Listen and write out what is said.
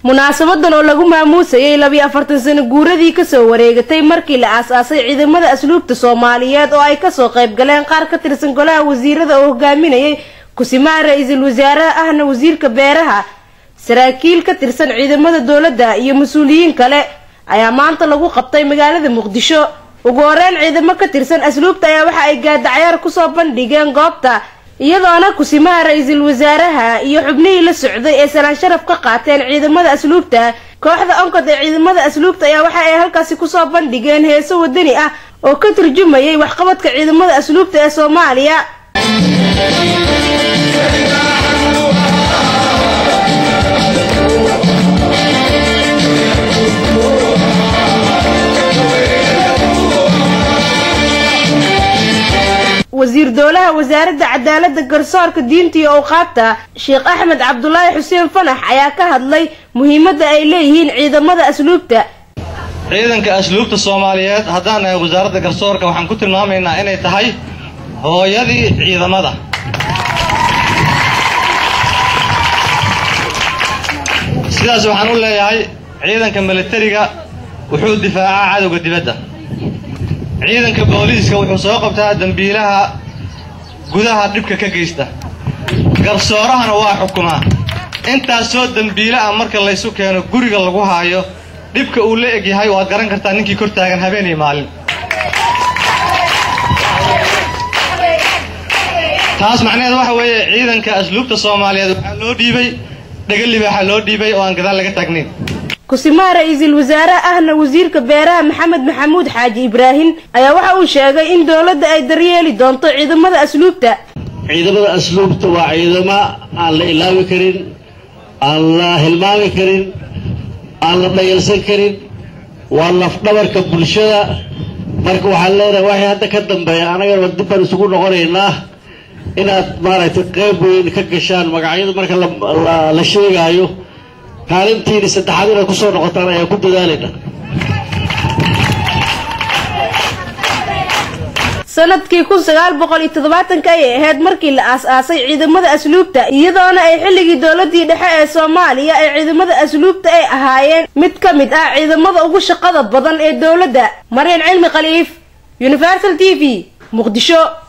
munaasabadan oo lagu maamuusayay labiyo afartan sano guuradii kasoo wareegatay markii la aas-aasay ciidamada asluubta soomaaliyeed oo ay kasoo qayb galeen qaar ka tirsan golaha wasiirada oo hogaaminayay kusimaha ra-iisul wasaaraha ahna wasiirka beeraha saraakiil ka tirsan ciidamada dowladda iyo mas-uuliyiin kale ayaa maanta lagu qabtay magaalada muqdisho ugu horeyn ciidamo ka tirsan asluubta ayaa waxa ay gaadacyaar kusoo bandhigeen goobta iyadoona kusimaha ra-iisul wasaaraha iyo xubnihii la socday ee salaan sharaf ka qaateen ciidamada asluubta kooxda onkod ee ciidamada asluubta ayaa waxa ay halkaasi kusoo bandhigeen heeso wadani ah oo ka turjumayay waxqabadka ciidamada asluubta ee soomaaliya wasiir dowlaha wasaaradda cadaalada garsoorka diinta iyo awqaabta sheekh axmed cabdulaahi xuseen fanax ayaa ka hadlay muhiimadda ay leeyihiin ciidamada asluubta ciidanka asluubta soomaaliyeed haddaan nahay wasaaradda garsoorka waxaan ku tilmaamaynaa inay tahay hooyadii ciidamada sidaas waxaan u leeyahay ciidanka militariga wuxuu difaacaa cadowga dibadda ciidanka booliiska wuxuu soo qabtaa dembiilaha gudaha dhibka ka geysta garsoorahana waa xukumaa intaasoo dembiile ah marka laysu keeno guriga lagu haayo dhibka uu la eg yahay waad garan kartaa ninkii kor taagan habeen iyo maalin taas macnaheed waxa weeye ciidanka asluubta soomaaliyeed waxaa loo dhiibay dhegalibaxa loo dhiibay oo aan gadaal laga taagnayn kusimaha ra-iisul wasaaraha ahna wasiirka beeraha maxamed maxamuud xaaji ibraahim ayaa waxa uu sheegay in dowladda ay daryeeli doonto ciidamada asluubta ciidamada asluubta waa ciidamo aan la ilaawi karin aan la hilmaami karin aan la dhayalsan karin waa lafdhabarka bulshada marka waxaan leenahay waxay hadda ka dambeeya annagana dib baan isugu noqonaynaa inaad maaragtay qayb weyn ka gashaan magacyada marka la sheegaayo kaalintiini saddexaad inaad kusoo noqotaan ayaan ku dadaalayna sanadkii kun sagaal boqol iyo toddobaatanka ayay ahayd markii la aas-aasay ciidamada asluubta iyadoona ay xilligii dowladii dhexe ee soomaaliya ee ciidamada asluubta ay ahaayeen mid ka mid ah ciidamada ugu shaqada badan ee dowladda maryan cilmi khaliif universal t v muqdisho